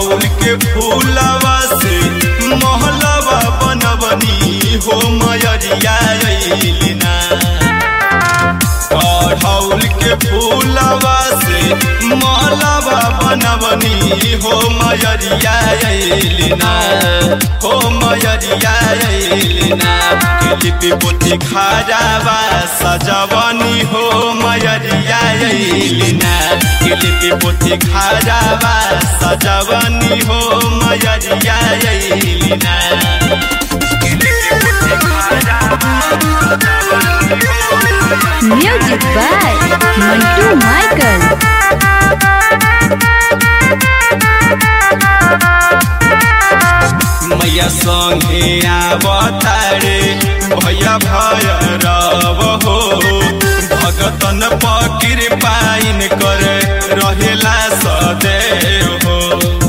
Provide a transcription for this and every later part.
अढ़ौल के फूलवा से महलवा बनबनी हो मयरिया अइलिना अढ़ौल के फूलवा से महलवा बनबनी हो मयरिया अइलिना हो मयरिया अइलिना लिपि पोती खाजावा सजवनी हो मयरिया अइलिना लिपि पोती खाजावा सजवनी हो मयरिया अइलिना Music by Mantu Michael. मैया संगे आवतारे भैया भय रव हो भगतन पकिर पाइन कर रहेला सदैव हो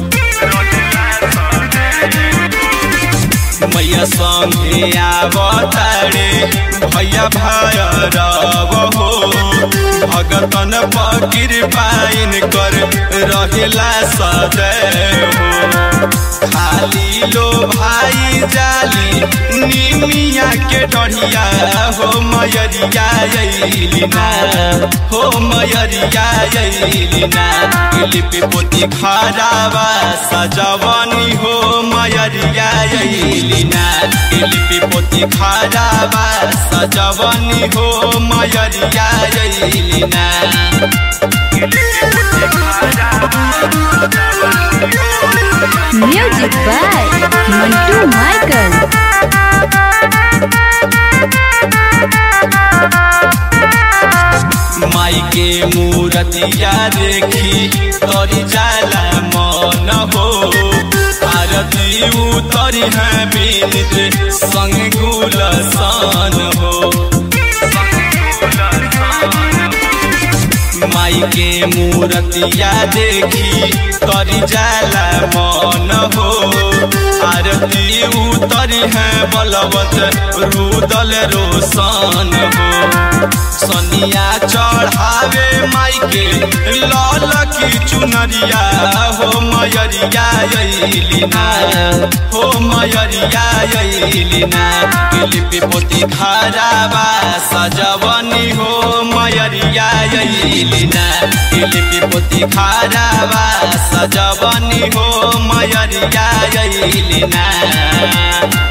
मैया संगे आवतारे भैया भय रव हो भगतन पकिर पाइन कर रहेला सदैव हो खाली लो भाई जाली निमिया के डढ़िया हो मयरिया अइलिना हो मयरिया अइलिना लिपि पोती खारावा सजवनी हो मयरिया अइलिना लिपि पोती खारावा सजवनी हो मयरिया अइलिना Music by Mantu Michael. माई के मूरतिया देखी तोरी जाला मन हो आरती उतरी है बीनित संग गुलसान हो माई के मूरतिया देखी तोरी जाला मन हो आरती उतरी है बलवत रुदल रोशन हो सनिया चढ़ावे माई के लाल की चुनरिया हो मयरिया अइलिना हो मयरिया अइलिना लिपि पोती खारावा सजवनी हो मयरिया अइलिना लिपि पोती खारावा सजवनी हो मयरिया अइलिना